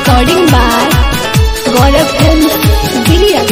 Recording by Gaurav Films, Giria.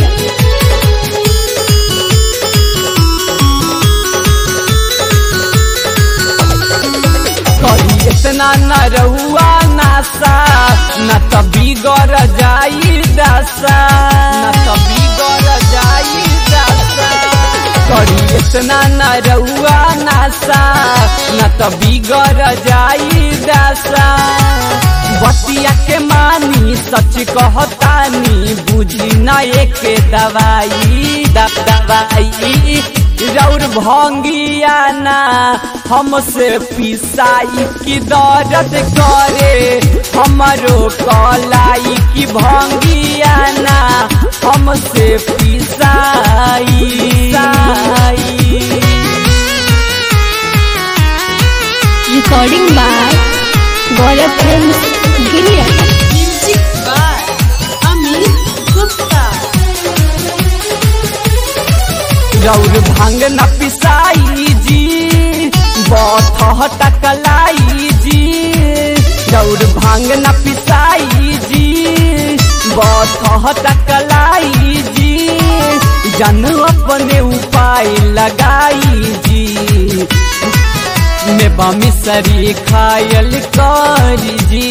कही इतना न रहुआ नासा न तभी गौर जाई दासा न तभी गौर जाई दासा कही इतना न रहुआ नासा न तभी गौर जाई दासा बतिया के मानी सच कहतानी बुझी न एक दवाई द- दवाई रौर भंगिया ना हमसे पिसाई की दर्द करे हमरो कलाई की भंगिया ना हमसे पिसाई Recording by Gaurav Films, Giria. Music by Amit Gupta. रौर भांग न पिसाई जी बथ टकलाई जी रौर भांग न पिसाई जी बथ टकलाई जी जन अपने उपाय लगाई जी मेवा मिसरी खायल कर जी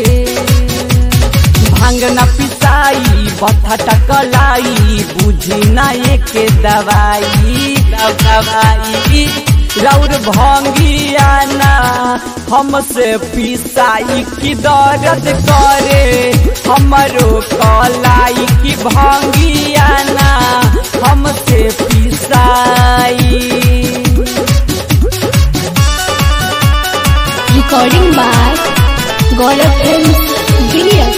भांग न पिसाई बथा टकलाई बुझी न एक दवाई दवाई रौर भंगिया ना हमसे पिसाई की दर्द करे हमरो कलाई की भंगिया ना हमसे पिसाई Recording by Gaurav Films, Giria.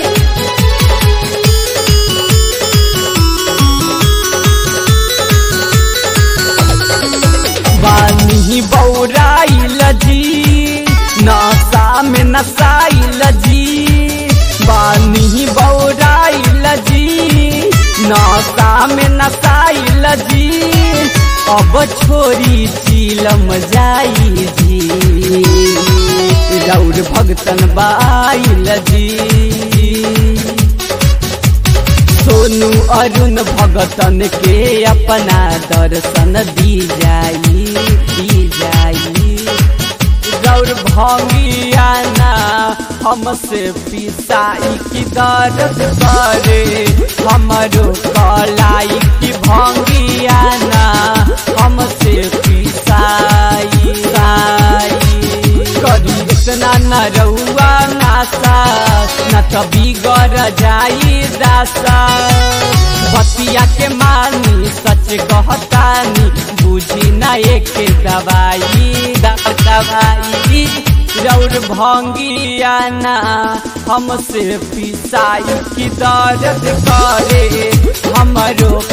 बानी बौराइल जी नशा में नसाइल जी बानी बौराइल जी नशा में नसाइल जी अब छोरी चीलम जाई जी रौर भगतन बाइल जी सोनू अरुण भगतन के अपना दर्शन दी जाई दी जाई गौर भंगियाना हमसे पिसाई की दर्द करे हमरो कलाई की भंगियाना हमसे पिसाई साई करी इतना न रउआ नासा न तभी गर जाई दासा बतिया के मानी सच कहतानी बुझी न एक दवाई द- दवाई रौर भंगिया ना हमसे पिसाई की दर्द करे हमरो